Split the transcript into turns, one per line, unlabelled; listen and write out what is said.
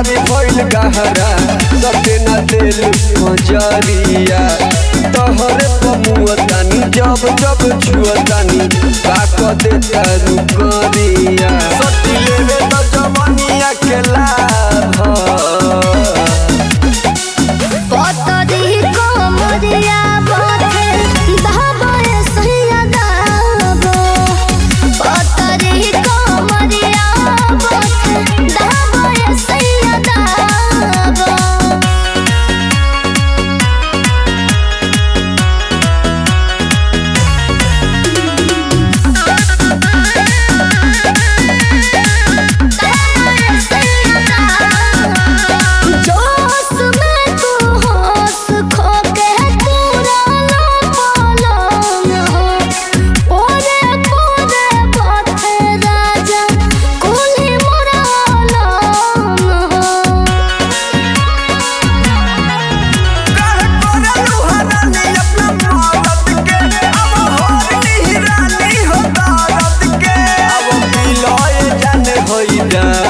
बीमारी भइल गहरा सटे न दिल मजरिया तोहरे पमुअतानी जब जब छुअतानी काक देता रुकरिया सटी लेवे त जवनिया के लाभ
पतरी कोमरिया बाथे धाबे सैया दाबो पतरी कोमरिया बाथे धाबे सैया दाबो जोश में तू होश खो के तू रोलो पलंग हो ओरे पोरे बाथे राजा कुली मोरा लंग हो
काहे करलू हरानी अपना मौत के अब होरी रानी हो दर्द के अब मिलोए जाने होई जा